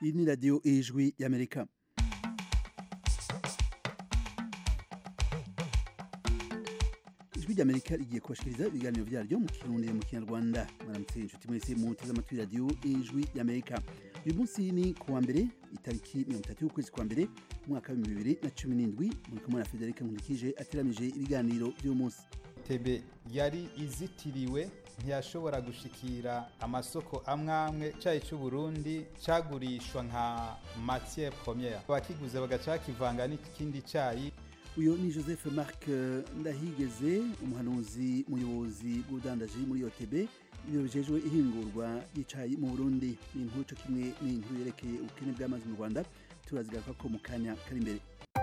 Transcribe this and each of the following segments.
iyi ni radiyo ijwi y'amerika ijwi ry'amerika rigiye kubashikiriza ibiganiro byaryo mu kirundi mu kinyarwanda mwaramutse inshuti mwese muteze amatwi radiyo ijwi y'amerika uyu munsi ni ku wa mbere itariki mirongo itatu y'ukwezi kwa mbere umwaka w'ibihumbi bibiri na cumi n'indwi muri kumwe na federika nkurikije ateramije ibiganiro by'uyu munsi tebe yari izitiriwe ntiyashobora gushikira amasoko amwe amwe cayi c'uburundi cagurishwa nka matière première abakiguze bagaca bakivanga n'ikindi cayi uyu ni joseph marc ndahigeze umuhanuzi muyobozi bw'ubudandaji muri otb ibiro bijejwe ihingurwa ry'icayi mu burundi ni inkuru co kimwe n'inkuru yerekeye ubukene bw'amazi mu rwanda turazigaruka ko mu kanya kari imbere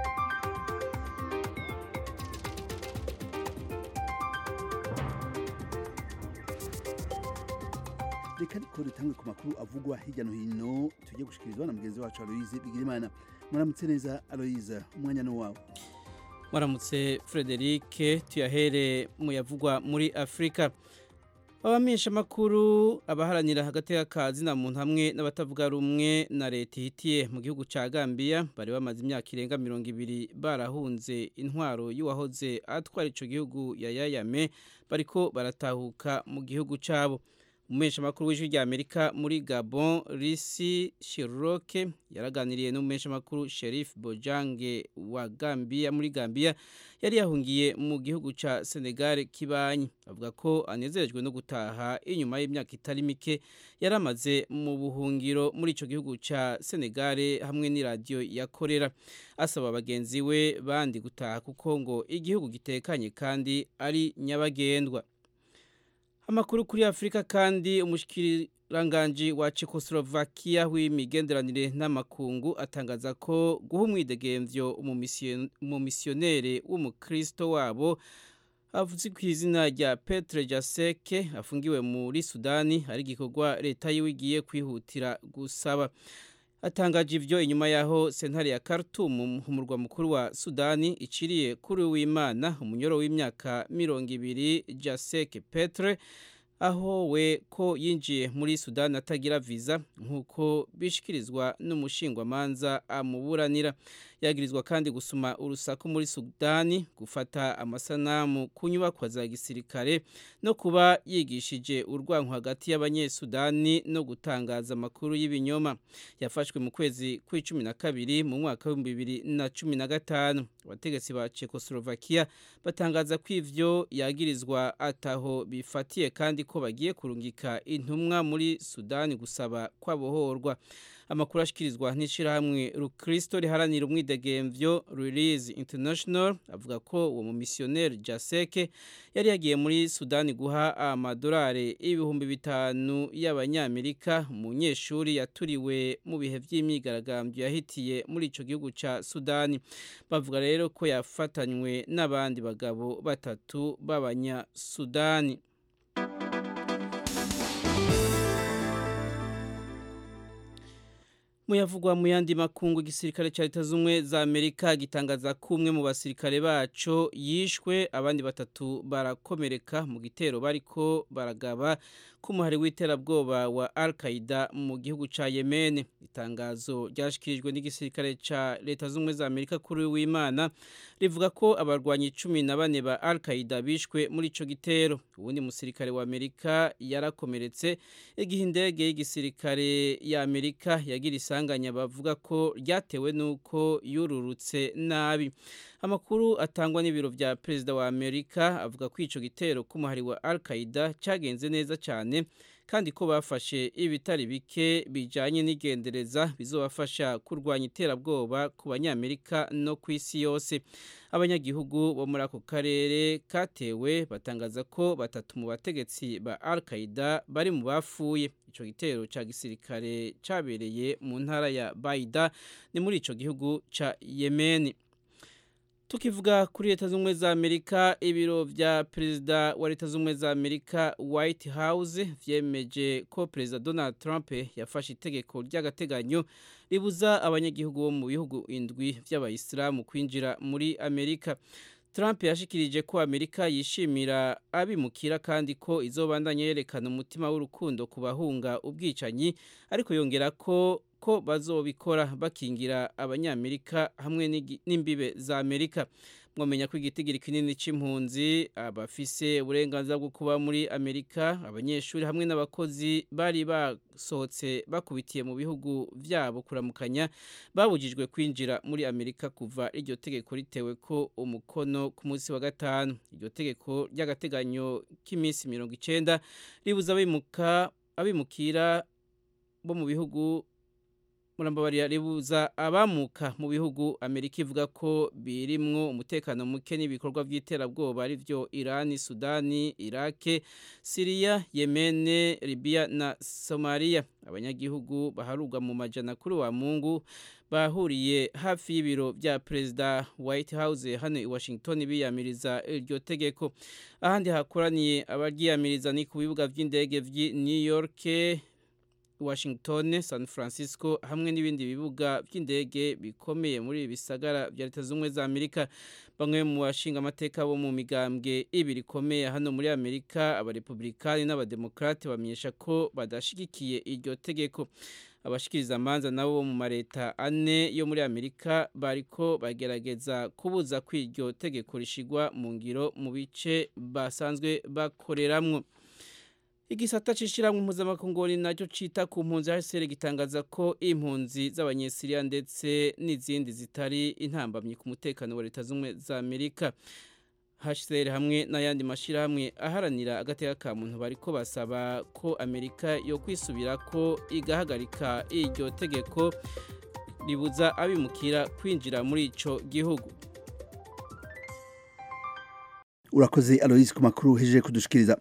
reka ariko dutangwe ku makuru avugwa hirya no hino tujye gushikirizwa na mugenzi wacu aloyize bigirimana muramutse neza aloyize umwanya ni wawe waramutse Frederic tuyahere mu yavugwa muri Afrika abamenyesha makuru abaharanira hagati y'akazi na muntu hamwe n'abatavuga rumwe na leta ihitiye mu gihugu ca Gambia bari bamaze imyaka irenga mirongo ibiri barahunze intwaro y'uwahoze atwara ico gihugu ya Yayame bariko baratahuka mu gihugu cabo umesha makuru w'ijwi rya Amerika muri Gabon Risi Shiroke yaraganiriye n'umesha makuru Sheriff Bojange wa Gambia muri Gambia yari yahungiye mu gihugu ca Senegal kibanyi avuga ko anezerejwe no gutaha inyuma y'imyaka itari mike yaramaze mu buhungiro muri ico gihugu ca Senegal hamwe ni radio yakorera asaba bagenzi we bandi gutaha kuko ngo igihugu gitekanye kandi ari nyabagendwa amakuru kuri Afrika kandi umushikiranganje wa Czechoslovakia w'imigenderanire n'amakungu atangaza ko guha umwidegemvyo umumisionere w'umukristo wabo avuze ku izina rya Petre Jaseke afungiwe muri Sudani ari gikorwa leta yiwe igiye kwihutira gusaba atangaje ivyo inyuma yaho sentare ya Khartoum umurwa mukuru wa Sudani iciriye kuri w'Imana umunyoro w'imyaka mirongo ibiri Jasek Petre aho we ko yinjiye muri Sudani atagira visa nk'uko bishikirizwa n'umushingwamanza amuburanira yagirizwa kandi gusuma urusaku muri Sudani gufata amasanamu ku nyubakwa za gisirikare no kuba yigishije urwanko hagati y'abanyesudani no gutangaza amakuru y'ibinyoma yafashwe mu kwezi kw'icumi na kabiri mu mwaka w'ibihumbi bibiri na cumi na gatanu abategetsi ba Czechoslovakia batangaza ko ivyo yagirizwa ataho bifatiye kandi ko bagiye kurungika intumwa muri Sudani gusaba kwabohorwa amakuru ashikirizwa n'ishirahamwe Rukristo riharanira umwidegemvyo Release International avuga ko uwo mumisioneri Jaseke yari yagiye muri Sudani guha amadolari ibihumbi bitanu y'abanyamerika umunyeshuri yaturiwe mu bihe vy'imyigaragambyo yahitiye muri ico gihugu ca Sudani bavuga rero ko yafatanywe n'abandi bagabo batatu b'abanya Sudani muyavugwa mu yandi makungu igisirikare cya leta z'ubumwe za amerika gitangaza ko umwe mu basirikare baco yishwe abandi batatu barakomereka mu gitero bariko baragaba k'umuhari w'iterabwoba wa al qaida mu gihugu ca yemen itangazo ryashikirijwe n'igisirikare ca leta z'ubumwe za amerika kuri w'imana rivuga ko abarwanyi cumi na bane ba al qaida bishwe muri ico gitero uwundi musirikare wa amerika yarakomeretse igihe indege y'igisirikare ya amerika yagira isanganya bavuga ko ryatewe n'uko yururutse nabi amakuru atangwa n'ibiro vya perezida wa amerika avuga ko ico gitero k'umuhari wa al qaida cagenze neza cyane kandi ko bafashe ibitari bike bijanye n'igendereza bizobafasha kurwanya iterabwoba ku banyamerika no ku isi yose abanyagihugu bo muri ako karere katewe batangaza ko batatu mu bategetsi ba al qaida bari mu bafuye ico gitero ca gisirikare cabereye mu ntara ya baida ni muri ico gihugu ca yemeni tukivuga kuri leta z'ubumwe za amerika ibiro vya perezida wa leta z'ubumwe za amerika white house vyemeje ko perezida donald trump yafashe itegeko ry'agateganyo ribuza abanyagihugu bo mu bihugu indwi vy'abayisilamu kwinjira muri amerika Trump yashikirije ko Amerika yishimira abimukira kandi ko izobandanya yerekana umutima w'urukundo ku bahunga ubwicanyi ariko yongera ko ko bazobikora bakingira abanyamerika hamwe n'imbibe za amerika mwamenya ko igitigiri kinini c'impunzi abafise uburenganzira bwo kuba muri amerika abanyeshuri hamwe n'abakozi bari basohotse bakubitiye mu bihugu vyabo kuramukanya babujijwe kwinjira muri amerika kuva iryo tegeko ritewe ko umukono ku munsi wa gatanu iryo tegeko ry'agateganyo k'iminsi mirongo icenda ribuza abimuka abimukira bo mu bihugu murambabarira ribuza abamuka mu bihugu amerika ivuga ko birimwo umutekano muke n'ibikorwa by'iterabwoba ari byo irani sudani irake siriya yemene libiya na somaliya abanyagihugu baharurwa mu majana kuri wa mungu bahuriye hafi y'ibiro bya perezida white house hano i washington biyamiriza iryo tegeko ahandi hakoraniye abaryiyamiriza ni ku bibuga by'indege vy'i new york Washington, San Francisco hamwe n'ibindi bibuga by'indege bikomeye muri bisagara bya Leta Zunze za Amerika bamwe mu bashinga amateka bo mu migambwe ibiri ikomeye hano muri Amerika abarepublikani n'abademokrate bamenyesha ko badashigikiye iryo tegeko abashikiriza amanza nabo bo mu mareta ane yo muri Amerika bariko bagerageza kubuza ko iryo tegeko rishigwa mu ngiro mu bice basanzwe bakoreramwo igisata cishiramwe mpuzamakungu nacyo cita ku mpunzi HCR gitangaza ko impunzi z'abanyesiriya ndetse n'izindi zitari intambamyi ku mutekano wa leta z'ubumwe za Amerika HCR hamwe n'ayandi mashirahamwe aharanira agateka ka muntu bariko basaba ko Amerika yo kwisubira ko igahagarika iryo tegeko ribuza abimukira kwinjira muri ico gihugu urakoze Alois ku makuru hejeje kudushikiriza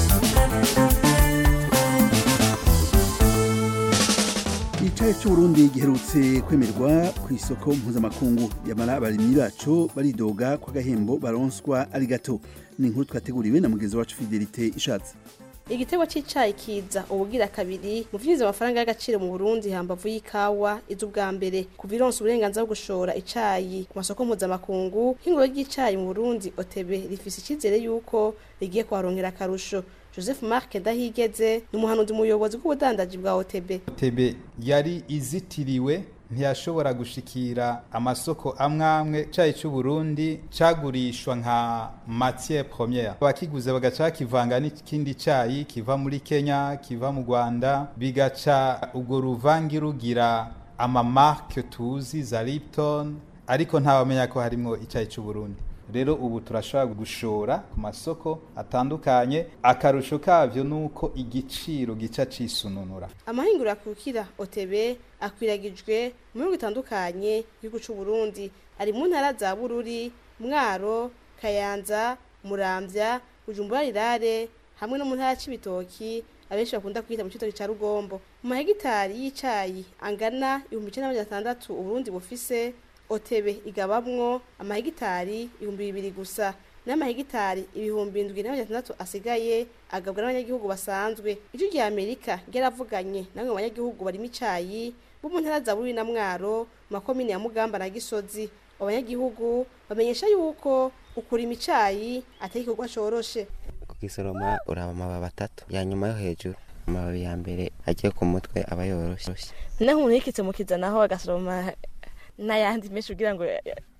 icayi c'uburundi giherutse kwemerwa ku isoko mpuzamakungu yamara abarimyi bacu baridoga ko agahembo baronswa ari gato ni inkuru twateguriwe na mugenzi wacu fidelite ishatse igitego c'icayi kiza ubugira kabiri mu vyinjiza amafaranga y'agaciro mu Burundi hambavu y'ikawa iz'ubwa mbere kuva ironsa uburenganzira bwo gushora icayi ku masoko mpuzamakungu hinguro ry'icayi mu Burundi OTB rifise icizere yuko rigiye kuharonkera akarusho Joseph Mark Dahigeze ni umuhanuzi umuyobozi bw'ubudandaji bwa OTB OTB yari izitiriwe ntiyashobora gushikira amasoko amwamwe cayi c'u Burundi cagurishwa nka matière première abakiguze bagaca bakivanga n'ikindi cayi kiva muri Kenya kiva mu Rwanda bigaca ubwo ruvangi rugira ama marque tuzi za Lipton ariko ntawamenya ko harimwo icayi c'u Burundi rero ubu turashobora gushora ku masoko atandukanye akarusho kavyo nuko igiciro gica cisununura amahinguriro akukira OTB akwiragijwe mu bihugu bitandukanye igihugu c'u Burundi ari mu ntara za Bururi Mwaro Kayanza Muramvya Bujumbura Rirare hamwe no mu ntara c'ibitoki abenshi bakunda kwita mu citoki ca Rugombo mu mahegitari y'icayi angana 1600 Uburundi bufise otebe igabamwo amahegitari ibihumbi bibiri gusa n'amahegitari ibihumbi indwi na batandatu asigaye agabwa n'abanyagihugu basanzwe ijwi rya amerika ryaravuganye namwe mu banyagihugu barimo icayi bo mu ntara za bururi na mwaro mu makomine ya mugamba na gisozi abanyagihugu bamenyesha yuko ukurima icayi atari igikorwa coroshe kugisoroma uraba amababi atatu ya nyuma yo hejuru amababi ya mbere agiye ku mutwe aba yoroshe naho umuntu yikitse mu kizanaho agasoroma n'ayandi menshi kugira ngo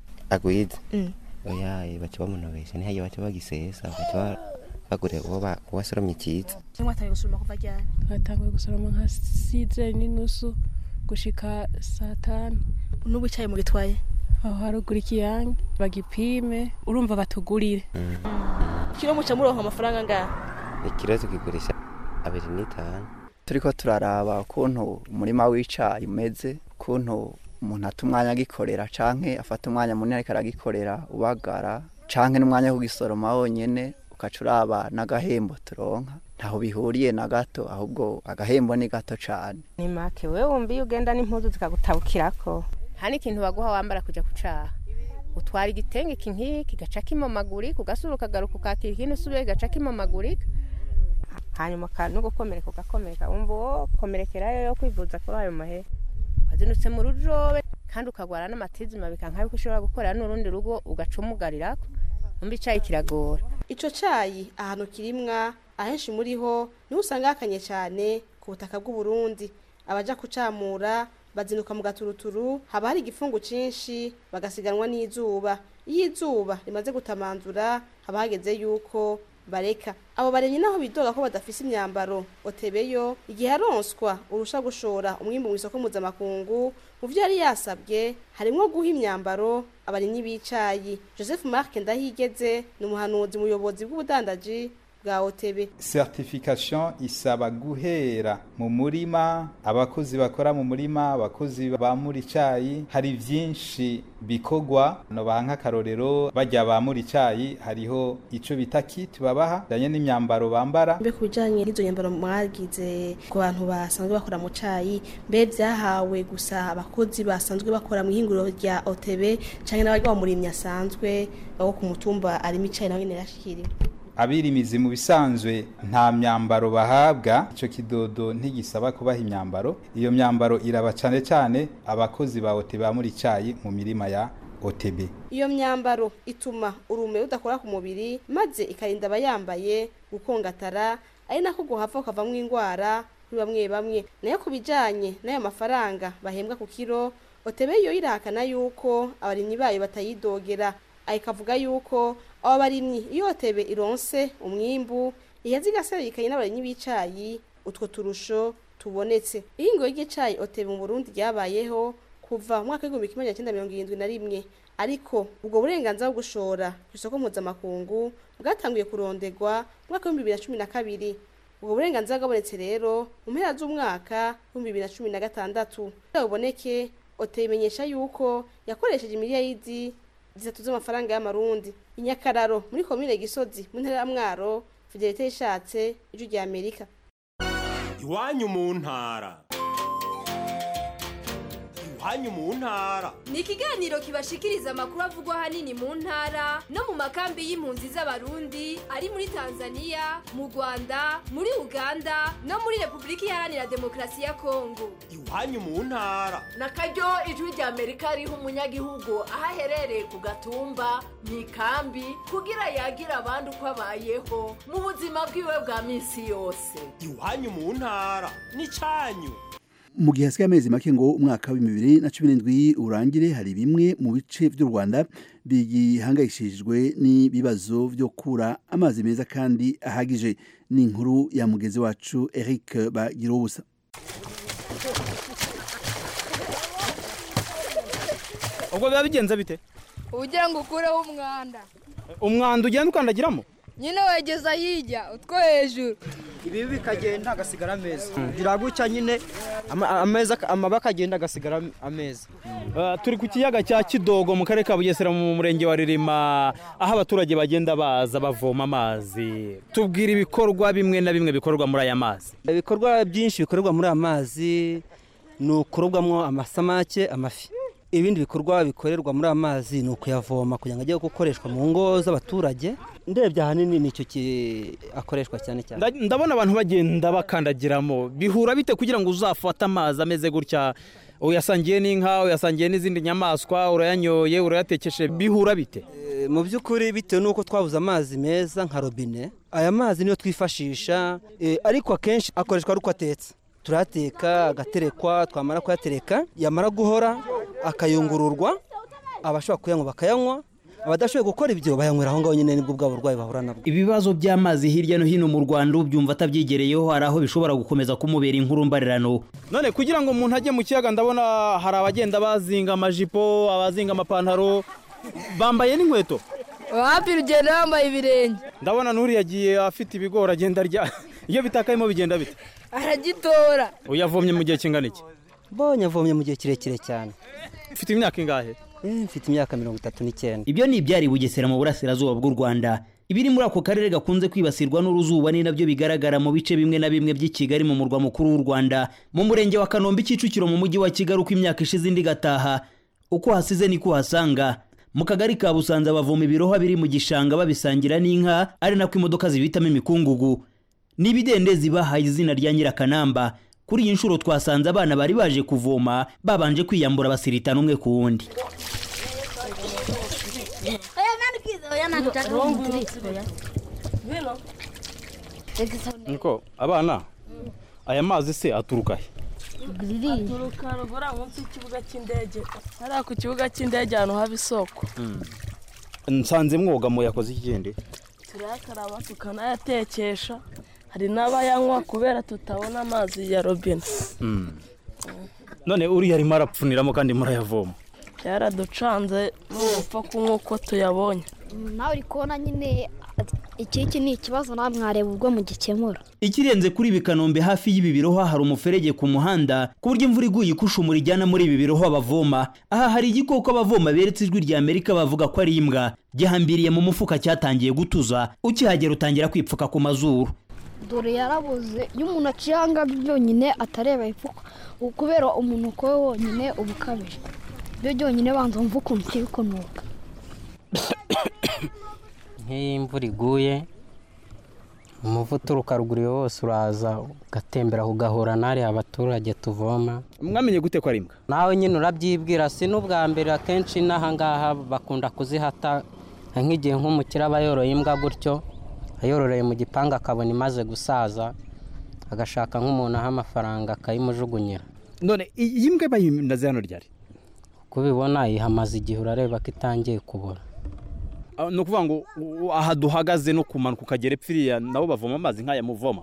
agwize oya baca bamunobesha ntihajya baca bagisesa baca bagure uwo wasoromye icyiza mwatangiye gusoroma kuva ryari twatanguye gusoroma nka size n'inusu gushika saa tanu n'ubu icayi mugitwaye aho haruguru ikiyange bagipime urumva batugurire kiro muca muronka amafaranga ngaha ikiro tukigurisha abiri n'itanu turiko turaraba ukuntu umurima w'icayi umeze ukuntu umuntu ata umwanya agikorera canke afata umwanya munini ariko aragikorera ubagara canke n'umwanya wo kugisoroma wonyene ukaca uraba n'agahembo turonka ntaho bihuriye na gato ahubwo agahembo ni gato cane ni make wewe wumva iyo ugenda n'impuzu zikagutabukirako nta n'ikintu baguha wambara kuja kucaha utwara igitenge iki nkiki kigaca kimomagurika ugasura ukagaruka ukakira ikindi usubiye kigaca kimomagurika hanyuma no gukomereka ugakomereka wumva uwo komerekerayo yo kwivuza kuri ayo mahera wazinutse mu rujobe kandi ukagwara n'amatizima bikanka yuko ushobora gukorera n'urundi rugo ugaca umugarirako umva icayi kiragora ico cayi ahantu kirimwa ahenshi muri ho niho usanga hakanye cyane ku butaka bw'u Burundi abaja kucamura bazinduka mu gaturuturu haba hari igifungu cinshi bagasiganwa n'izuba iyo izuba rimaze gutamanzura haba hageze yuko bareka abo baremye naho bidoga ko badafise imyambaro otebeyo igihe aronswa urusha gushora umwimbu mu isoko mpuzamakungu mu vyo yari yasabwe harimwo guha imyambaro abarimyi b'icayi joseph mark ndahigeze ni umuhanuzi muyobozi bw'ubudandaji bwa otebe certification isaba guhera mu murima abakozi bakora mu murima abakozi bamura icayi hari vyinshi bikorwa nobaha nk'akarorero bajya bamura icayi hariho ico bita kit babaha janye n'imyambaro bambara mbe ku bijanye n'izo nyambaro mwagize ku bantu basanzwe bakora mu cayi mbe vyahawe gusa abakozi basanzwe bakora mu ihinguriro rya otebe canke n'abarya bamurimyi asanzwe abo ku mutumba arimo icayi nawe nyene yashikiriwe abirimizi mu bisanzwe nta myambaro bahabwa ico kidodo ntigisaba kubaha imyambaro iyo myambaro iraba cane cane abakozi ba OTB muri icayi mu mirima ya OTB iyo myambaro ituma urume rudakora ku mubiri maze ikarinda abayambaye gukongatara ari nako guhava ukavamwo ingwara kuri bamwe bamwe nayo ku bijanye n'ayo mafaranga bahembwa ku kiro OTB yo irahakana yuko abarimyi bayo batayidogera ayikavuga yuko abo barimyi iyo otebe ironse umwimbu iyazi igaserukanye n'abarimyi b'icayi utwo turusho tubonetse ihingo ry'icayi otebe mu Burundi ryabayeho kuva mu mwaka w'igihumbi kimwe magana cyenda mirongo irindwi na rimwe ariko ubwo burenganzira bwo gushora ku isoko mpuzamakungu bwatanguye kurondegwa mu mwaka w'ibihumbi bibiri na cumi na kabiri ubwo burenganzira bwabonetse rero mu mpera z'umwaka w'ibihumbi bibiri na cumi na gatandatu kugira buboneke otebe imenyesha yuko yakoresheje imiliyaridi zitatu z'amafaranga y'amarundi inyakararo muri komine gisozi mu ntara ya mwaro fidelite yishatse ijwi rya amerika iwanyu mu ntara iwanyu mu ntara ni ikiganiro kibashikiriza amakuru avugwa ahanini mu ntara no mu makambi y'impunzi z'abarundi ari muri tanzania mu rwanda muri uganda no muri repubulika iharanira demokarasi ya kongo iwanyu mu ntara na karyo ijwi rya amerika riha umunyagihugu aho aherereye ku gatumba mu ikambi kugira yagira abandi uko abayeho mu buzima bwiwe bwa minsi yose iwanyu mu ntara ni cyanyu mu gihe hasigaye amezi make ngo umwaka wa bibiri na cumi n'indwi urangire hari bimwe mu bice by'u rwanda bigihangayishijwe n'ibibazo byo kura amazi meza kandi ahagije ni inkuru ya mugezi wacu eric bagirubusa ubwo biba bigenze bite ugira ngo ukureho umwanda umwanda ugenda ukandagiramo nyine wegeza hirya utwo hejuru ibi bikagenda agasigara ameza kugira gutya nyine ameza amaba akagenda agasigara ameza turi ku kiyaga cya kidogo mu karere ka bugesera mu murenge wa ririma aho abaturage bagenda baza bavoma amazi tubwira ibikorwa bimwe na bimwe bikorwa muri aya mazi ibikorwa byinshi bikorerwa muri aya mazi ni ukurobwamo amasamake amafi ibindi bikorwa bikorerwa muri aya mazi ni ukuyavoma kugira ngo ajye gukoreshwa mu ngo z'abaturage ndebye ahanini nicyo akoreshwa cyane cyane ndabona abantu bagenda bakandagiramo bihura bite kugira ngo uzafate amazi ameze gutya uyasangiye n'inka uyasangiye n'izindi nyamaswa urayanyoye urayatekeshe bihura bite mu by'ukuri bitewe n'uko twabuze amazi meza nka robine aya mazi niyo twifashisha ariko akenshi akoreshwa ari uko atetse turayateka agaterekwa twamara kuyatereka yamara guhora akayungururwa abashobora kuyanywa bakayanywa abadashoboye gukora ibyo bayanywera aho ngaho nyine nibwo bwa burwayi bahura nabwo ibibazo by'amazi hirya no hino mu rwanda ubyumva atabyigereyeho hari aho bishobora gukomeza kumubera inkuru mbarirano none kugira ngo umuntu ajye mu kiyaga ndabona hari abagenda bazinga amajipo abazinga amapantaro bambaye n'inkweto wapi rugenda yambaye ibirenge ndabona n'uriya agiye afite ibigori agenda arya iyo bitakayemo bigenda bite aragitora uyavomye mu gihe kingana iki mbonye avomye mu gihe kirekire cyane ufite imyaka ingahe mfite imyaka mirongo itatu n'icyenda ibyo ni ibyari bugesera mu burasirazuba bw'u rwanda ibiri muri ako karere gakunze kwibasirwa n'uruzuba ni nabyo bigaragara mu bice bimwe na bimwe by'i kigali mu murwa mukuru w'u rwanda mu murenge wa kanombe kicukiro mu mujyi wa kigali uko imyaka ishize indi igataha uko hasize niko uhasanga mu kagari ka busanza bavoma ibirohwa biri mu gishanga babisangira n'inka ari nako imodoka zibitamo imikungugu n'ibidendezi bahaye izina rya nyirakanamba kuri iyi nshuro twasanze abana bari baje kuvoma babanje kwiyambura basiritana umwe ku wundi niko abana aya mazi se aturuka he aturuka rugura munsi y'ikibuga cy'indege hariya ku kibuga cy'indege ahantu haba isoko nsanze mwogamo yakoze ikigende turayakaraba tukanayatekesha hari n'abayanywa kubera tutabona amazi ya robine none uriya arimo arapfuniramo kandi murayavoma byaraducanze n'ugupfa kunywa uko tuyabonye nawe uri kubona nyine iki iki ni ikibazo nawe mwareba ubwo mugikemura ikirenze kuri ibi kanombe hafi y'ibi birohwa hari umuferege ku muhanda ku buryo imvura iguye ikushumura ijyana muri ibi birohwa bavoma aha hari igikoko abavoma beretse ijwi rya amerika bavuga ko ari imbwa gihambiriye mu mufuka cyatangiye gutuza ukihagera utangira kwipfuka ku mazuru dore yarabuze iyo umuntu aciye ahangaha byonyine atareba ipfuko kubera umuntu uko we wonyine uba ukabije byo byonyine banza wumva ukuntu kiri kunuka nk'iyo imvura iguye umuvu uturuka ruguru wose uraza ugatembera ugahura n'ariya abaturage tuvoma mwamenye gute ko ari imbwa nawe nyine urabyibwira si n'ubwa mbere akenshi n'ahangaha bakunda kuzihata nk'igihe nk'umukire aba yoroye imbwa gutyo ayororeye mu gipangu akabona imaze gusaza agashaka nk'umuntu aha amafaranga akayimujugunyira none iyi mbwa bayinaze hano ryari uko ubibona ihamaze igihe urareba ko itangiye kubura ni ukuvuga ngo aha duhagaze no kumanuka ukagera epfiriya nabo bavoma amazi nk'aya muvoma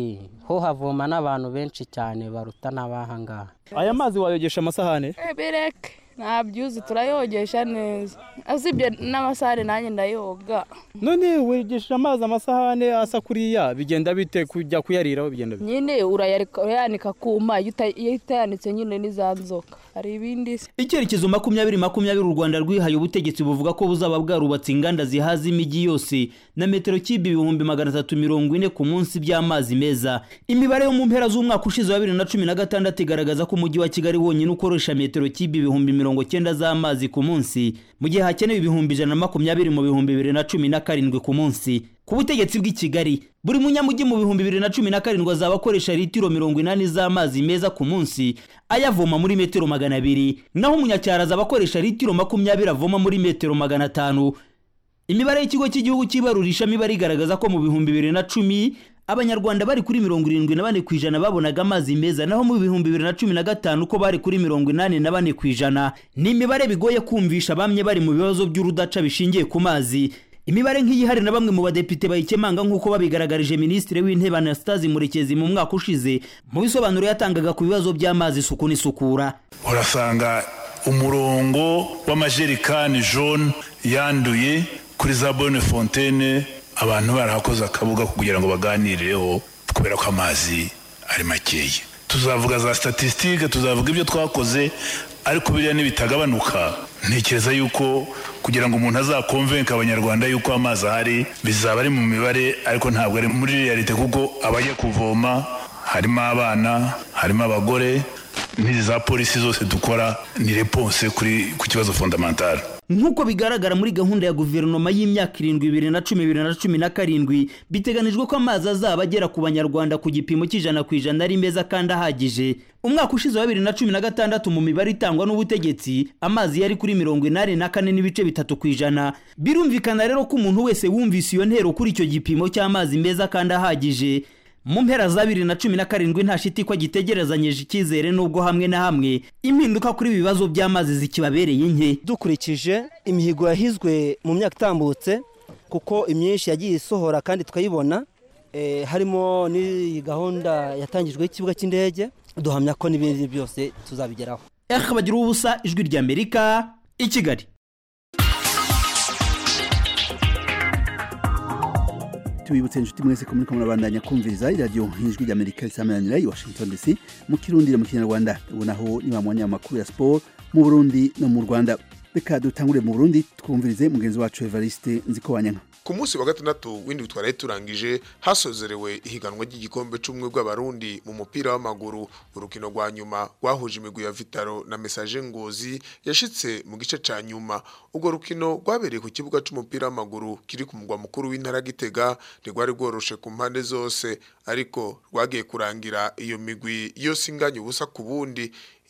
ho havoma n'abantu benshi cyane baruta n'abahangaha aya mazi wayogesha amasahane bereke ntabyuzi turayogesha neza usibye n'amasahane nanjye ndayoga none wegesha amazi amasahane asa kuriya bigenda bite kujya kuyariraho bigenda bite nyine urayanika kuma iyo utayanitse nyine n'iza nzoka hari ibindi icyerekezo makumyabiri makumyabiri u rwanda rwihaye ubutegetsi buvuga ko buzaba bwarubatse inganda zihaza imijyi yose na metero kibi ibihumbi magana atatu mirongo ine ku munsi by'amazi meza imibare yo mu mpera z'umwaka ushize wa bibiri na cumi na gatandatu igaragaza ko umujyi wa kigali wonyine ukoresha metero kibi ibihumbi mirongo cyenda z'amazi ku munsi mu gihe hakenewe ibihumbi ijana na makumyabiri mu bihumbi bibiri na cumi na karindwi ku munsi ku butegetsi bw'i kigali buri munyamujyi mu bihumbi bibiri na cumi na karindwi azaba akoresha litiro mirongo inani z'amazi meza ku munsi ayavoma muri metero magana abiri naho umunyacyaro azaba akoresha litiro makumyabiri avoma muri metero magana atanu imibare y'ikigo cy'igihugu cy'ibarurishamibare igaragaza ko mu bihumbi bibiri na cumi abanyarwanda bari kuri mirongo irindwi na bane ku ijana babonaga amazi meza naho mu bihumbi bibiri na cumi na gatanu ko bari kuri mirongo inani na bane ku ijana ni imibare bigoye kumvisha bamwe bari mu bibazo by'urudaca bishingiye ku mazi imibare nk'iyi hari na bamwe mu badepite bayikemanga nk'uko babigaragarije minisitiri w'intebe anastase murekezi mu mwaka ushize mu bisobanuro yatangaga ku bibazo by'amazi isuku n'isukura urasanga umurongo w'amajerikani jone yanduye kuri za bone fontaine abantu barahakoze akabuga kugira ngo baganireho kubera ko amazi ari makeya tuzavuga za statisitike tuzavuga ibyo twakoze ariko biriya nibitagabanuka ntekereza yuko kugira ngo umuntu azakomvenke abanyarwanda yuko amazi ahari bizaba ari mu mibare ariko ntabwo ari muri realite kuko abajya kuvoma harimo abana harimo abagore n'izi za polisi zose dukora ni reponse kuri ku kibazo fondamentale nk'uko bigaragara muri gahunda ya guverinoma y'imyaka irindwi bibiri na cumi bibiri na cumi na karindwi biteganijwe ko amazi azaba agera ku banyarwanda ku gipimo cy'ijana ku ijana ari meza kandi ahagije umwaka ushize wa bibiri na cumi na gatandatu mu mibare itangwa n'ubutegetsi amazi yari kuri mirongo inani na kane n'ibice bitatu ku ijana birumvikana rero ko umuntu wese wumvise iyo ntero kuri icyo gipimo cy'amazi meza kandi ahagije mu mpera za bibiri na cumi na karindwi nta shiti ko gitegerezanyije icyizere n'ubwo hamwe na hamwe impinduka kuri ibi bibazo by'amazi zikibabereye nke dukurikije imihigo yahizwe mu myaka itambutse kuko imyinshi yagiye isohora kandi tukayibona harimo n'iyi gahunda yatangijweho ikibuga cy'indege duhamya ko n'ibindi byose tuzabigeraho bagira ubusa ijwi ry'amerika i kigali tubibutse inshuti mwese ko muriko murabandanya kumviriza iradiyo nk'ijwi ry'amerika risameranira i washington dc mu kirundire mu kinyarwanda ubu naho ni wa mwanya w'amakuru ya siporo mu burundi no mu rwanda reka dutangure mu burundi twumvirize mugenzi wacu evariste nzikobanyana ku munsi wa gatandatu w'indwi twari turangije hasozerewe ihiganwa ry'igikombe c'ubumwe bw'abarundi mu mupira w'amaguru urukino rwa nyuma rwahuje imigwi ya vitaro na mesaje ngozi yashitse mu gice ca nyuma urwo rukino rwabereye ku kibuga c'umupira w'amaguru kiri ku mugwa mukuru w'intara gitega ntirwari rworoshe ku mpande zose ariko rwagiye kurangira iyo migwi yose inganya ubusa ku bundi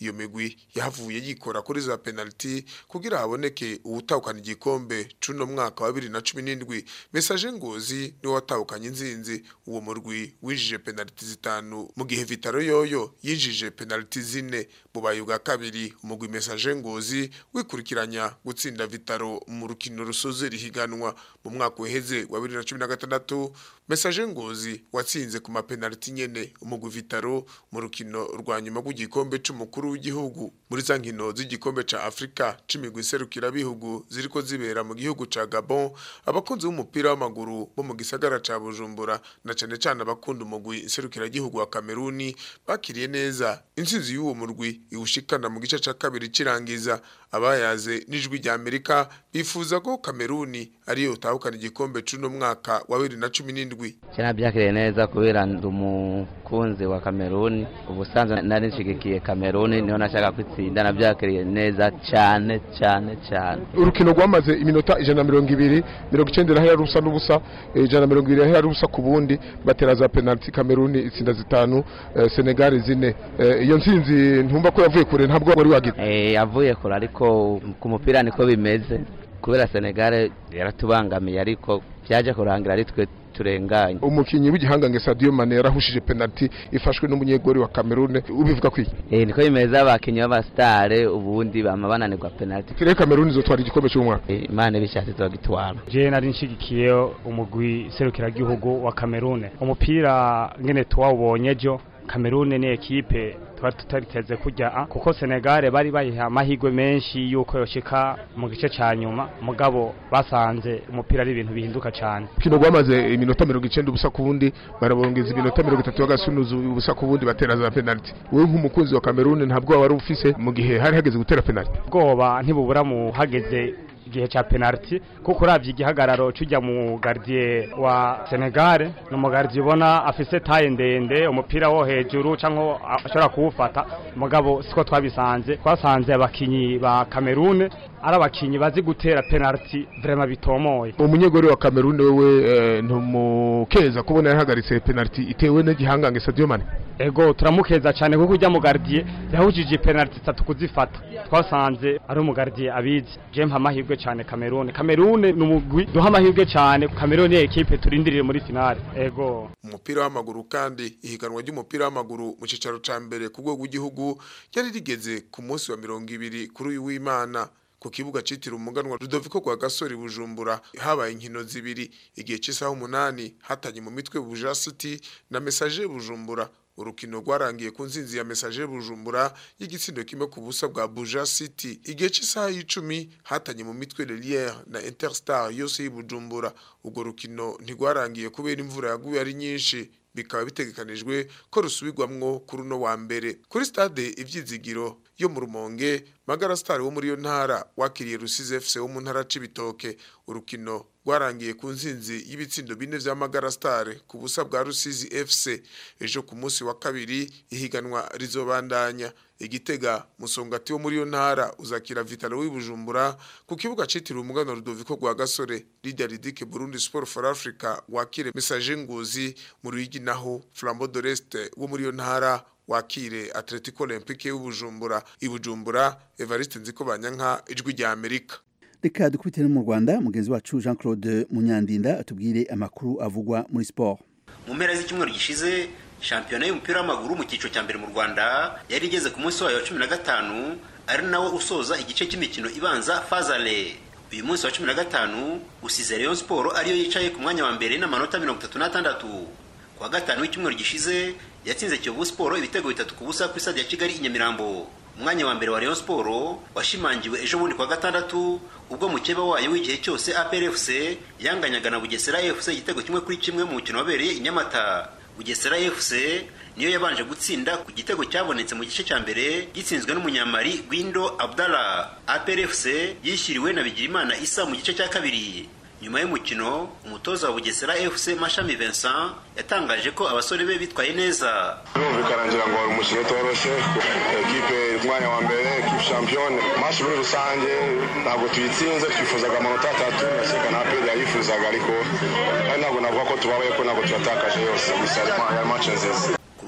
iyo migwi yahavuye yikora kuri za penalty kugira haboneke uwutahukana igikombe cuno mwaka wa 2017 message ngozi niwe watahukanye inzinzi uwo murwi wijije penalty zitanu mu gihe Vitaro yoyo yinjije penalty zine mu bayo bwa kabiri umugwi message ngozi wikurikiranya gutsinda Vitaro mu rukino rusoze rihiganwa mu mwaka uheze wa 2016 message ngozi watsinze ku mapenalty nyene umugwi Vitaro mu rukino rwa nyuma rw'igikombe c'umukuru w'igihugu muri za nkino z'igikombe ca Afrika c'imigwi serukira bihugu ziriko zibera mu gihugu ca Gabon abakunzi b'umupira w'amaguru bo mu gisagara ca Bujumbura na cane cane abakunda umugwi serukira gihugu wa Kameruni bakiriye neza intsinzi y'uwo murwi iwushikana mu gice ca kabiri cirangiza abayaze n'ijwi rya Amerika bifuza ko Kameruni ariyo utahukana igikombe c'uno mwaka wa 2017 Cyana byakiriye neza kubera ndi umukunzi wa Kameruni ubusanzwe nari nshigikiye Kameruni niho nashaka kwitsinda nabyakiriye neza cyane cyane cyane urukino rwamaze iminota ijana na mirongo ibiri mirongo icyenda irahera rusa n'ubusa eh, ijana na mirongo ibiri irahera rusa ku bundi batera za penaliti kameruni itsinda zitanu eh, senegali zine Eh, iyo ntsinzi ntumva ko yavuye kure ntabwo wari wagize Eh, yavuye kure ariko ku mupira niko bimeze kubera Senegal yaratubangamiye ariko byaje kurangira ari twe turenganye umukinnyi w'igihangange Sadio Mane yarahushije penaliti ifashwe n'umunyegori wa Cameroon ubivuga kwiki Eh, niko bimeze abakinnyi b'abastare ubundi bama bananirwa penalty Kire Cameroon izotwara igikombe cy'umwaka Eh, Imana bishatse izogitwara je nari nshigikiye umugwi serukiragihugu wa Kamerune umupira ngene tuwawubonye ejo Kamerune ni ekipe twari tutariteze kujya a kuko Senegal bari bayiha amahirwe menshi yuko yoshika mu gice ca nyuma mugabo basanze umupira ari ibintu bihinduka cyane kino rwamaze iminota mirongo icyenda ubusa ku bundi barabongeza iminota mirongo itatu bagasunuza ubusa ku bundi batera za penaliti wowe nk'umukunzi wa Cameroon ntabwo wari ufise mu gihe hari hageze gutera penaliti ubwoba ntibubura mu hageze igihe ca penalty kuko uravye igihagararo cujya mu gardien wa Senegal ni umugardien ubona afise taye ndende umupira wo hejuru canke ashobora kuwufata mugabo siko twabisanze twasanze abakinyi ba Cameroon ari abakinyi bazi gutera penalty vraiment bitomoye umunyegori wa Cameroon wewe eh, ntumukeza kubona yahagaritse penaliti itewe n'igihangange Sadio Mane ego turamukeza cyane kuko ujya mu gardien yahujije penalty zitatu kuzifata twasanze ari umugardien abizi je mpa amahirwe cyane Cameroon Cameroon ni umugwi duha amahirwe cyane Cameroon ni ekipe turindirire muri finale ego umupira w'amaguru kandi ihiganwa ry'umupira w'amaguru mu cicaro ca mbere ku rwego rw'igihugu ryari rigeze ku munsi wa mirongo ibiri kuri uyu w'Imana ku kibuga citiriwe umuganwa Rudoviko rwa Gasore Bujumbura habaye inkino zibiri igihe cy'isaha umunani hatanye mu mitwe Buja City na Message Bujumbura urukino rwarangiye ku nzinzi ya Message Bujumbura y'igitsindo kimwe ku busa bwa Buja City igihe cy'isaha y'icumi hatanye mu mitwe Lelière na Interstar yose y'Ibujumbura ubwo rukino ntigwarangiye kubera imvura yaguye ari nyinshi bikaba bitegekanijwe ko rusubirwamwo kuri uno wa mbere kuri stade ivyizigiro yo mu rumonge magara star wo muri yo ntara wakiriye rusize fc wo mu ntara c'ibitoke urukino rwarangiye ku nzinzi y'ibitsindo bine vya magara star ku busa bwa rusizi fc ejo ku munsi wa kabiri ihiganwa rizobandanya igitega musongati wo muri yo ntara uzakira vitalo w'ibujumbura ku kibuga citiriwe umugano rudoviko rwa gasore lidia ridike burundi sport for africa wakire message ngozi mu ruyigi naho flambeau de l'est wo muri yo ntara wakire atletico olympique w'ibujumbura ibujumbura evariste nziko banyanka ijwi rya amerika reka dukubitire no mu rwanda mugenzi wacu jean claude munyandinda atubwire amakuru avugwa muri siporo mu mpera z'icyumweru gishize shampiyona y'umupira w'amaguru mu cyiciro cya mbere mu rwanda yari igeze ku munsi wayo wa cumi na gatanu ari nawo usoza igice cy'imikino ibanza fazale uyu munsi wa cumi na gatanu usize rayon siporo ariyo yicaye ku mwanya wa mbere n'amanota mirongo itatu n'atandatu ku wa gatanu w'icyumweru gishize yatsinze kiyovu siporo ibitego bitatu ku busa kuri stade ya kigali i nyamirambo umwanya wa mbere wa rayon siporo washimangiwe ejo bundi ku wa gatandatu ubwo mukeba wayo w'igihe cyose aprfc yanganyaga na bugesera fc igitego kimwe kuri kimwe mu mukino wabereye i nyamata bugesera fc niyo yabanje gutsinda ku gitego cyabonetse mu gice cya mbere gitsinzwe n'umunyamari gwindo abdallah aprfc yishyiriwe na bigirimana isa mu gice cya kabiri nyuma y'umukino umutoza wa bugesera fc mashami vincent yatangaje ko abasore be bitwaye neza birumvikana ngira ngo wari umukino utoroshye ekipe umwanya wa mbere ekipe shampiyone mashi muri rusange ntabwo tuyitsinze twifuzaga amanota atatu ndakeka na aperi yayifuzaga ariko kandi ntabwo navuga ko tubabaye ko ntabwo tuyatakaje yose gusa yari mace nziza ku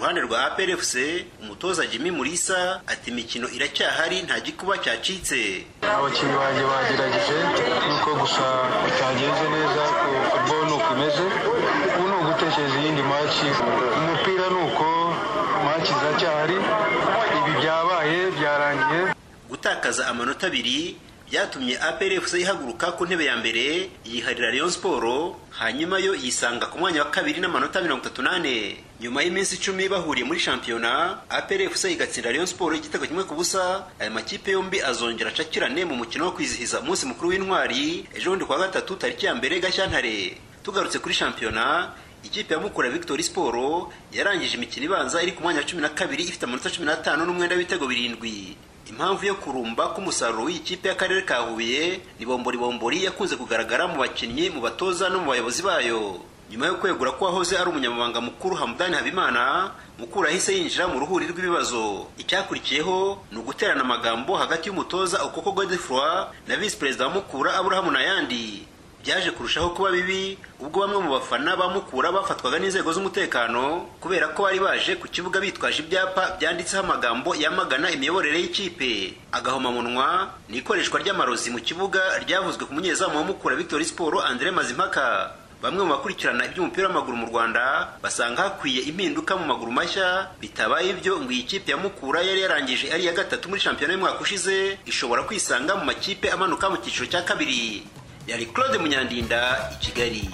ruhande rwa APRFC umutoza Jimmy Mulisa ati imikino iracyahari nta gikuba cyacitse abakinnyi banjye bagerageje nuko gusa bitagenze neza ku football nuko imeze ubu ni ugutekereza iyindi maci umupira ni uko maci ziracyahari ibi byabaye byarangiye gutakaza amanota abiri byatumye APRFC ihaguruka ku ntebe ya mbere yiharira Rayon Sport hanyuma yo yisanga ku mwanya wa kabiri n'amanota mirongo itatu n'ane nyuma y'iminsi icumi bahuriye muri shampiyona APRFC igatsinda Rayon Sport igitego kimwe ku busa aya makipe yombi azongera acakirane mu mukino wo kwizihiza umunsi mukuru w'intwari ejo bundi kuwa gatatu tariki ya mbere Gashyantare tugarutse kuri shampiyona ikipe ya Mukura Victory Sport yarangije imikino ibanza iri ku mwanya wa cumi na kabiri ifite amanota cumi n'atanu n'umwenda w'ibitego birindwi impamvu yo kurumba k'umusaruro w'iyi kipe y'akarere ka Huye ni bombori bombori yakunze kugaragara mu bakinnyi mu batoza no mu bayobozi bayo nyuma yo kwegura ko wahoze ari umunyamabanga mukuru Hamdani Habimana Mukura yahise yinjira mu ruhuri rw'ibibazo icyakurikiyeho ni uguterana amagambo hagati y'umutoza Okoko Godefroy na visi perezida wa Mukura Aburahamu Nayandi byaje kurushaho kuba bibi ubwo bamwe mu bafana ba Mukura bafatwaga n'inzego z'umutekano kubera ko bari baje ku kibuga bitwaje ibyapa byanditseho amagambo yamagana imiyoborere y'ikipe agahomamunwa ni ikoreshwa ry'amarozi mu kibuga ryavuzwe ku munyezamu wa Mukura Victory Sport Andre Mazimpaka bamwe mu bakurikirana iby'umupira w'amaguru mu Rwanda basanga hakwiye impinduka mu maguru mashya bitabaye ibyo ngo iyi kipe ya Mukura yari yarangije ari iya gatatu muri shampiyona y'umwaka ushize ishobora kwisanga mu makipe amanuka mu cyiciro cya kabiri yari Claude Munyandinda i Kigali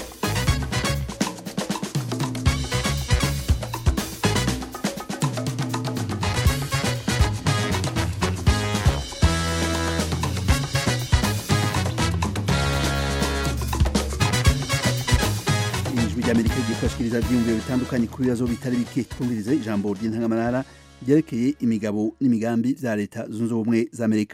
ijwi ry'amerika rigiye kubashikiriza ibyiyumviro bitandukanye ku bibazo bitari bike twumvirize ijambo ry'intangamarara ryerekeye imigabo n'imigambi bya leta zunze ubumwe za amerika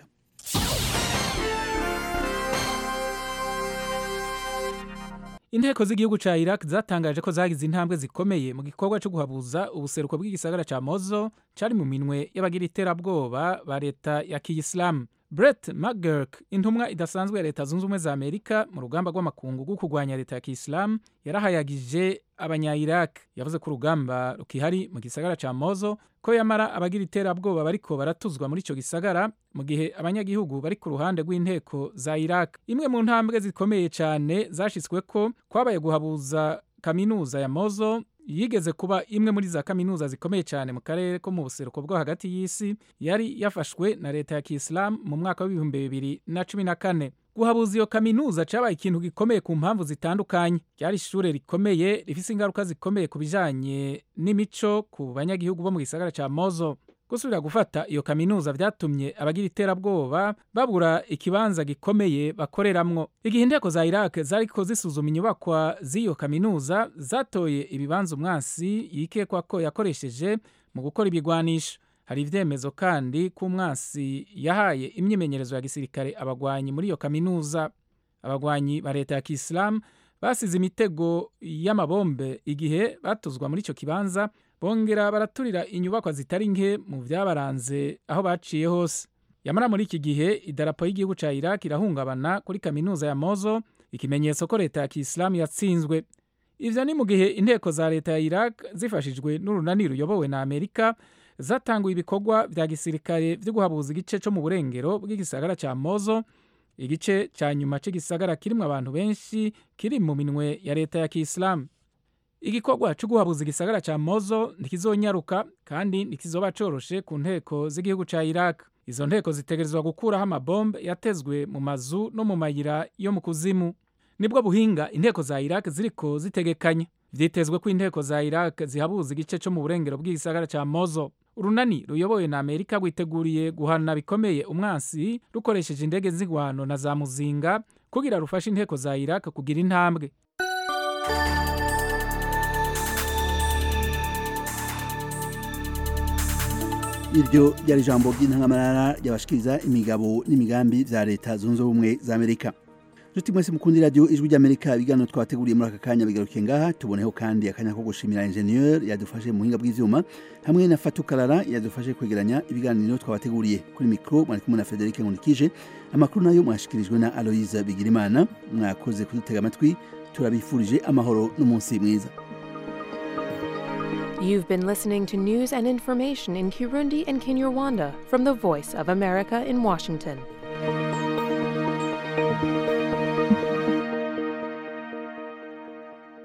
inteko z'igihugu ca Iraq zatangaje ko zagize intambwe zikomeye mu gikorwa cyo guhabuza ubuseruko bw'igisagara ca Mosul cari mu minwe y'abagira iterabwoba ba leta ya Kiyisilamu Brett McGurk intumwa idasanzwe ya leta zunze ubumwe za Amerika mu rugamba rw'amakungu rwo kurwanya leta ya Kiyisilamu yarahayagije abanya-Iraq yavuze ko urugamba rukihari mu gisagara ca Mosul ko yamara abagira iterabwoba bariko baratuzwa muri ico gisagara mu gihe abanyagihugu bari ku ruhande rw'inteko za Iraq imwe mu ntambwe zikomeye cyane zashitsweko kwabaye guhabuza kaminuza ya Mosul yigeze kuba imwe muri za kaminuza zikomeye cyane mu karere ko mu buseruko bwo hagati y'isi yari yafashwe na leta ya Kiyisilamu mu mwaka w'ibihumbi bibiri na cumi na kane guhabuza iyo kaminuza cyabaye ikintu gikomeye ku mpamvu zitandukanye ryari ishure rikomeye rifise ingaruka zikomeye ku bijanye n'imico ku banyagihugu bo mu gisagara ca Mosul gusubira gufata iyo kaminuza vyatumye abagira iterabwoba babura ikibanza gikomeye bakoreramwo igihe inteko za Iraq zariko zisuzuma inyubakwa z'iyo kaminuza zatoye ibibanza umwansi yikekwa ko yakoresheje mu gukora ibigwanisho hari ivyemezo kandi ko umwansi yahaye imyimenyerezo ya gisirikare abagwanyi muri iyo kaminuza abagwanyi ba leta ya Kisilamu basize imitego y'amabombe igihe batuzwa muri ico kibanza bongera baraturira inyubakwa zitari nke mu vyabaranze aho baciye hose yamara muri iki gihe idarapo y'igihugu ca Iraq irahungabana kuri kaminuza ya Mosul ikimenyetso ko leta ya Kisilamu yatsinzwe ivyo ni mu gihe inteko za leta ya Iraq zifashijwe n'urunani ruyobowe na Amerika zatanguye ibikorwa vya gisirikare vyo guhabuza igice co mu burengero bw'igisagara ca Mosul igice ca nyuma c'igisagara kirimwo abantu benshi kiri mu minwe ya leta ya Kisilamu igikorwa cyo guhabuza igisagara ca Mosul ntikizonyaruka kandi ntikizoba coroshe ku nteko z'igihugu ca Iraq izo nteko zitegerezwa gukuraho amabombe yatezwe mu mazu no mu mayira yo mu kuzimu nibwo buhinga inteko za Iraq ziriko zitegekanya vyitezwe ko inteko za Iraq zihabuza igice co mu burengero bw'igisagara ca Mosul urunani ruyobowe na Amerika rwiteguriye guhana bikomeye umwansi rukoresheje indege z'ingwano na za muzinga kugira rufashe inteko za Iraq kugira intambwe iryo ryari ijambo ry'intangamarara ryabashikiriza imigabo n'imigambi vya leta zunze ubumwe za amerika nshuti mwese mukundi radiyo ijwi ry'amerika ibiganiro twateguriye muri aka kanya bigaruke ngaha tuboneho kandi akanya ko gushimira ingenieur yadufashe mu buhinga bw'ivyuma hamwe na fatukarara yadufashe kwegeranya ibiganiro twabateguriye kuri mikro mwari kumwe na frederic nkunikije amakuru nayo mwashikirijwe na aloise bigirimana mwakoze kudutega amatwi turabifurije amahoro n'umunsi mwiza You've been listening to news and information in Kirundi and Kinyarwanda from the Voice of America in Washington.